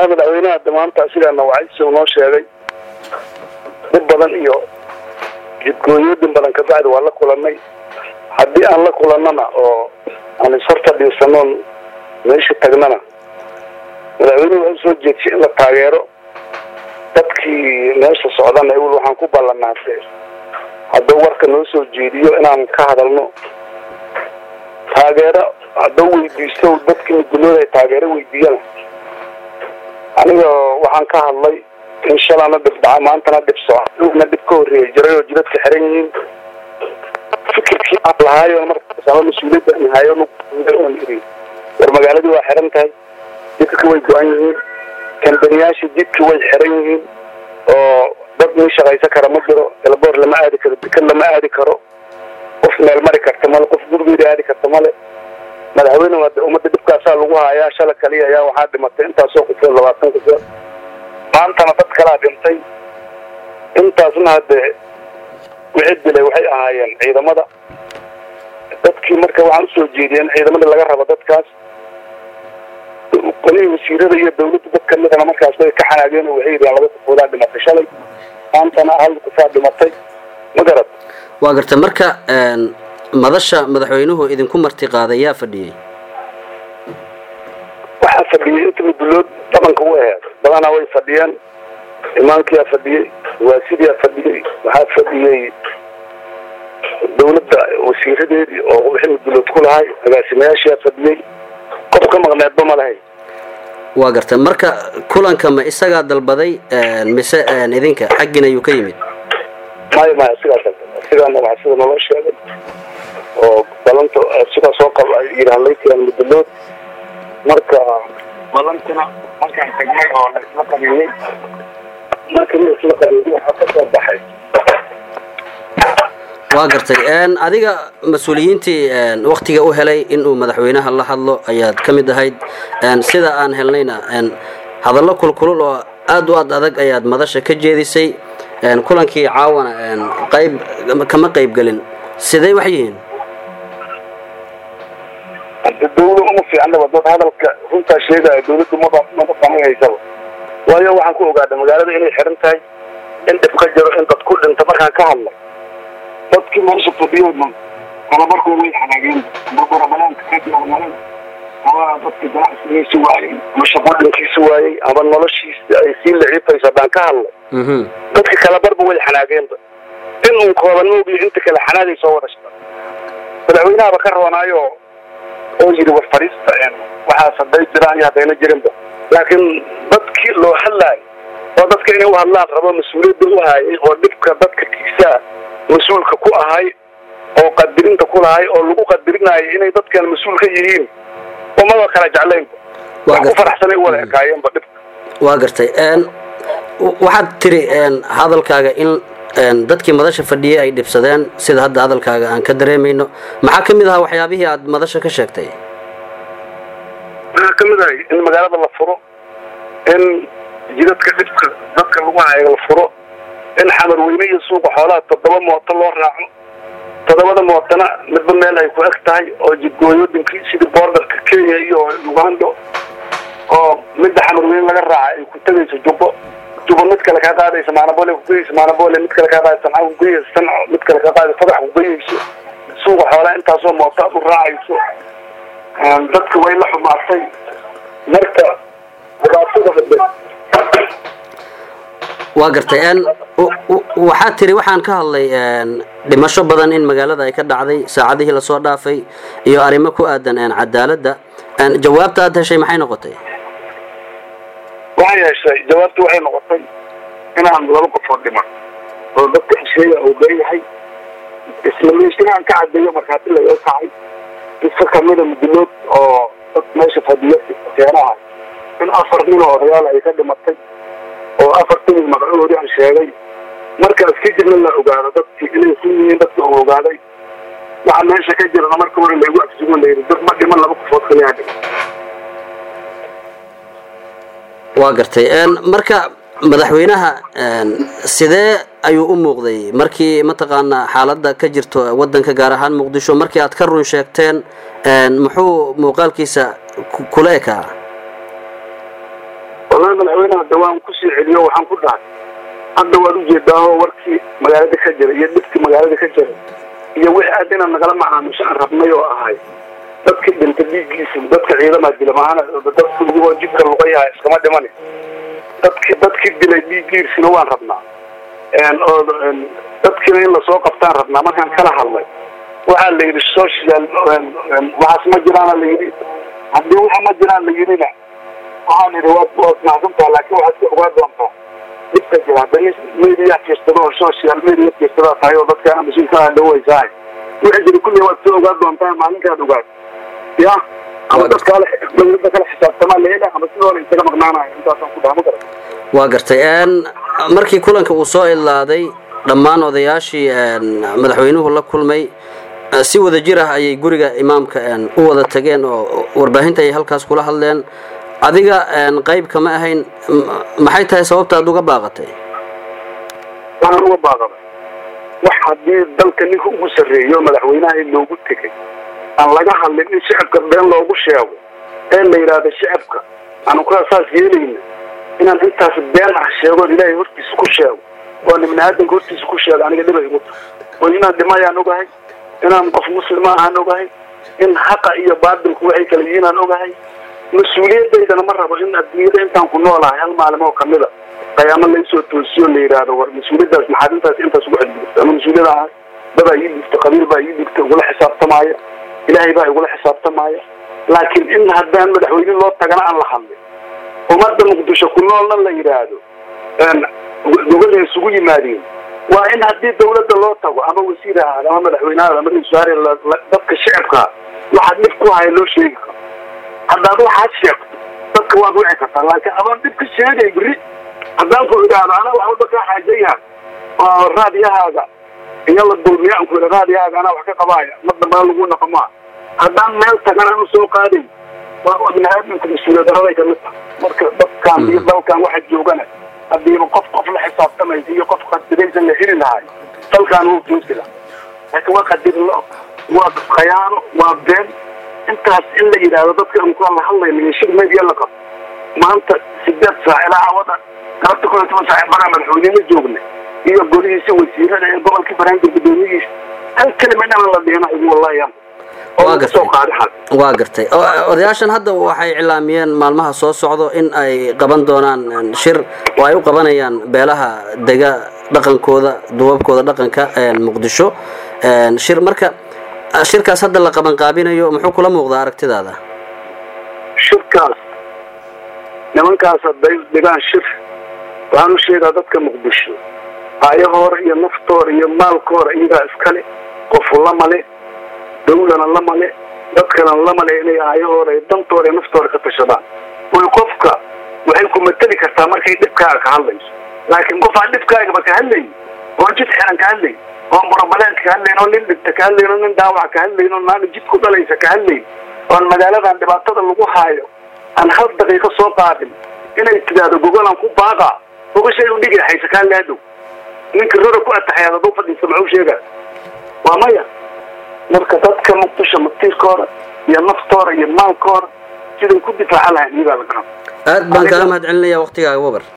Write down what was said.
walahi madaxweynaha de maanta sidaana wacaysi noo sheegay dhib badan iyo jidgooyooyin badan kabacdi waa la kulanay haddii aan la kulannana oo aan ishorta dhiisanoon meesha tagnana madaxweynuhu waa usoo jeedsay in la taageero dadkii meesha socdana wel waxaan ku ballanaatay hadduu warka noo soo jeediyo inaan ka hadalno taageero hadduu weydiisto dadkii midgulooda ay taageero weydiiyana aniga waxaan ka hadlay in shalana dhib dhaca maantana dhib socna dhib ka horreeya jiray oo jidadka xiran yihiin fikirkii aan lahaayo markaas ama mas-uuliyadda aan hayo oon iri war magaaladii waa xiran tahay jidka way go-an yihiin kambaniyaasha jidka way xiran yihiin oo dad nin shaqaysan kara ma jiro elboor lama aadi karo dekan lama aadi karo qof meel mari karta male qof gurigeeda aadi karta male madaxweyne waa ummadda dhibkaasaa lagu haayaa shala kaliya ayaa waxaa dhimatay intaasoo kufood labaatan kufood maantana dad kalaa dhintay intaasna hadde wixii dilay waxay ahaayeen ciidamada dadkii marka waxaan usoo jeediyay in ciidamada laga rabo dadkaas qolihii wasiirada iyo dawladda dad kamidana markaas way ka xanaageen oo waxay yidhaheen laba kufoodaa dhimatay shalay maantana hal kufaa dhimatay ma garad waa garta marka madasha madaxweynuhu idinku marti qaaday yaa fadhiyey waxaa fadhiyey inta mudulood dhaqanka u aheed badanaa way fadhiyeen imaankiyaa fadhiyey waasidiyaa fadhiyey waxaa fadhiyey dawladda wasiiradeedii oo wixii mudulood ku lahay agaasimayaashiyaa fadhiyey qof ka maqneedba ma lahay waa garta marka kulanka ma isagaa dalbaday mise idinka xaggiina ayuu ka yimid maya maya sigaa dalbaday sigaana waxaa sida naloo sheegay oo balanta sidaa soo qab ay yidhahan laytiaan mudulood marka balantina markaan tagnay oo la isla qabiilay markii la isla qabiilay waxaa ka soo baxay waa gartay adiga mas-uuliyiintii waktiga u helay inuu madaxweynaha la hadlo ayaad ka mid ahayd sida aan helnayna hadallo kulkulul oo aada u ad adag ayaad madasha ka jeedisay kulankii caawana qayb kama qaybgelin sidee wax yihiin dawla uma fiicnaba dad hadalka runtaa sheegaya dawladdu maba maba qamahaysaba waayo waxaan ku ogaaday magaalada inay xiran tahay in dhib ka jiro in dad ku dhinta markaan ka hadla dadkii meesha fadhiyoodna kalabarkooda way xanaageen ama barabalaanka ka diyaarmaray ama dadka ganacsigiisi waayey ama shaqooyinkiisi waayey ama noloshiisa ay sii liciifayso haddaan ka hadlay dadka kalabarba way xanaageenba in uun kooban moogiyo inta kale xanaagay soo wada shaqo madaxweynahaba ka roonaayo oo yidhi war fadhiista waxaas hadday jiraan iyo haddayna jirinba laakiin dadkii loo hadlaayo oo dadka inay u hadlaan rabo mas-uuliyadda u hayay oo dhibka dadka kiisaa mas-uulka ku ahay oo qadirinta ku lahay oo lagu qadirinayo inay dadkan mas-uul ka yihiin umaba kala jeclaynba wax ku faraxsanay u wada ekaayeenba dhibka waa gartay waxaad tiri hadalkaaga in dadkii madasha fadhiyey ay dhibsadeen sida hadda hadalkaaga aan ka dareemayno maxaa ka mid ahaa waxyaabihii aad madasha ka sheegtay waxaa ka mid ahay in magaalada la furo in jidadka dhibka dadka lagu hayo la furo in xamar weyne iyo suuqa xoolaha toddoba mooto loo raaco toddobada mootona midba meel ay ku eg tahay oo jidgooyooyinkii sidii boordarka kenya iyo ugando oo midda xamar weyne laga raaca ay ku tegayso jubbo jubbo mid kale kaa qaadaysa maanabole kugeyayso maanabole mid kale kaa qaadaysa sanca kugeyayso sanco mid kale kaa qaadaysa fadax kugeyayso suuqa xoolaha intaasoo mooto aad u raacayso dadka way la xumaatay marka dhibaatada hade waa gartay waxaa tiri waxaan ka hadlay dhimasho badan in magaalada ay ka dhacday saacadihii lasoo dhaafay iyo arrimo ku aadan cadaaladda jawaabta aad heshay maxay noqotay waxay heshay jawaabta waxay noqotay inaan laba qofood dhiman oo dadka xisheeya uu leeyahay isla meeshinaan ka cadeeyo markhaati laga kacay iska kamida mudulood oo dad meesha fadhiyo keenaha in afar nin oo odayaal ay ka dhimatay oo afartan magacoodii aan sheegay markaas kadibna la ogaado dadkii inay ku yihiin dadka uu ogaaday waxa meesha ka jirana marka hore laygu agsugo layidhi dad ma dhiman laba qofood kaliyaa dhiman waa gartay marka madaxweynaha sidee ayuu u muuqday markii mataqaanaa xaaladda ka jirto wadanka gaar ahaan muqdisho markii aad ka run sheegteen muxuu muuqaalkiisa kula ekaa wallahi madaxweynaha dawaan kusii celiyo waxaan ku dhahay hadda waad ujeedaaho warkii magaalada ka jira iyo dhibkii magaalada ka jira iyo wixii aad inaad nagala macaamisho aan rabnay oo ahay dadka dhinta dhiiggiisa dadka ciidamaha dila maahana dadka lagu jidka lugayaha iskama dhimani dadki dadkii dilay dhiiggiisina waan rabnaa oo dadkiina in lasoo qabtaan rabnaa markaan kala hadlay waxaa la yidhi social waxaas ma jiraana la yidhi haddii waxa ma jiraan la yidhina waxaan idhi waad waad macduntaa laakiin waxaad ka ogaa doontaa dhibka jira haddii media fiirsado oo social media fiirsadaa tahay oo dadkaana mas-uulkaa dhawaysahay wixii jira kulli waad soo ogaa doontaa maalinkaad ogaad ya ama dadkaale dawladda kala xisaabtamaa la hela ama sidoo isaga maqnaanayo intaasaan ku dhaha ma garan waa gartay markii kulanka uu soo idlaaday dhammaan odayaashii madaxweynuhu la kulmay si wada jir ah ayay guriga imaamka u wada tageen oo warbaahinta ayay halkaas kula hadleen adiga qayb kama ahayn maxay tahay sababta aad uga baaqatay waxaan uga baaqaday wax haddii dalka ninka ugu sarreeyo madaxweynaha loogu tegay aan laga hadlin in shicibka been loogu sheego ee la yidhaahdo shicibka aanu kaa saas yeelayna inaan intaas been ah sheegoon ilaahay hortiisa ku sheego oo ibni aadanka hortiisa ku sheego aniga dhibay igu tahay oo inaan dhimayaan ogahay inaan qof muslima ahaan ogahay in haqa iyo baatilku waxay kala yihiin aan ogahay mas-uuliyadaydana ma rabo in adduunyada intaan ku noolahay hal maalin oo kamida qayaamo laysoo toosiyo la yidhaahdo war mas-uuliyadaas maxaad intaas intaas ugu xadgudubta ama mas-uuliyada ahay dadaa ii dhigta qabiil baa ii dhigta igula xisaabtamaaya ilaahay baa igula xisaabtamaaya laakiin in haddaan madaxweyne loo tagana aan la hadlin ummadda muqdisho ku noolna la yidhaahdo gobada isugu yimaadeen waa in haddii dawladda loo tago ama wasiir ahaada ama madaxweynehaada ama ra-isul wasaare dadka shicibkaa waxaad dhib ku haya loo sheegi karo haddaad waxaad sheegto dadka waad wici kartaa laakiin adaan dhib ka sheegay beri haddaan ku idhaahdo anaa wax walba kaa xaajayaha oo raadiyahaaga iyo la dulmiya aan ku idha raadiyahaaga anaa wax ka qabaaya ma dambana lagu naqo maa haddaan meel tagan aan usoo qaadayn waa bini aadamka mas-uuliyad daraday kamid tahay marka dadkan iyo dalkan waxa joogana hadiiba qof qof la xisaabtamaysa iyo qof qadiraysan la heli lahay dalkaan wuu joogi laha laakiin waa qadirlo waa khayaano waa been intaas in la yidhaahdo dadka ankuaan la hadlayna iyo shir media la qabo maanta sideed saac ilaa cawada galabta kun iyo toban saac baraa madaxweynena joogna iyo golihiisa wasiirada ee gobolkii baraanka guddoomiyihiisa hal kelima inaan la dhihina igu wallahi yan waa gartay waa gartay odayaashan hadda waxay cilaamiyeen maalmaha soo socdo in ay qaban doonaan shir oo ay u qabanayaan beelaha dega dhaqankooda duwabkooda dhaqanka muqdisho shir marka shirkaas hadda la qaban qaabinayo muxuu kula muuqdaa aragtidaada shirkaas nimankaas hadday dhigaan shir waxaan u sheegaa dadka muqdisho aayahoora iyo naftoora iyo maalkoora iyagaa iskale qofu lamale dawlana lamale dadkana lamale inay aayahooda iyo dantooda iyo naftooda ka tashadaan way qofka waxay ku mateli kartaa markay dhibkaaga ka hadlayso laakiin qof aan dhibkaagaba ka hadlayn oon jid xiran ka hadlayn oon burabaleedka ka hadlayn oo nin dhibta ka hadlayn oo nin dhaawac ka hadlayn oo naaga jidku dhalaysa ka hadlayn oon magaaladan dhibaatada lagu haayo aan hal daqiiqo soo qaadin inay tidhaahdo gogolaan ku baaqa ogashay u dhigi haysa kaa laadow ninka rora ku ataxayaad aduu fadhiista maxuu sheegaa waa maya marka dadka muqdisho matiirkooda iyo naftooda iyo maalkooda siday ku difaaca lahayn iyagaa la garan aad baan kaaga mahad celinaya waktigaaga wabar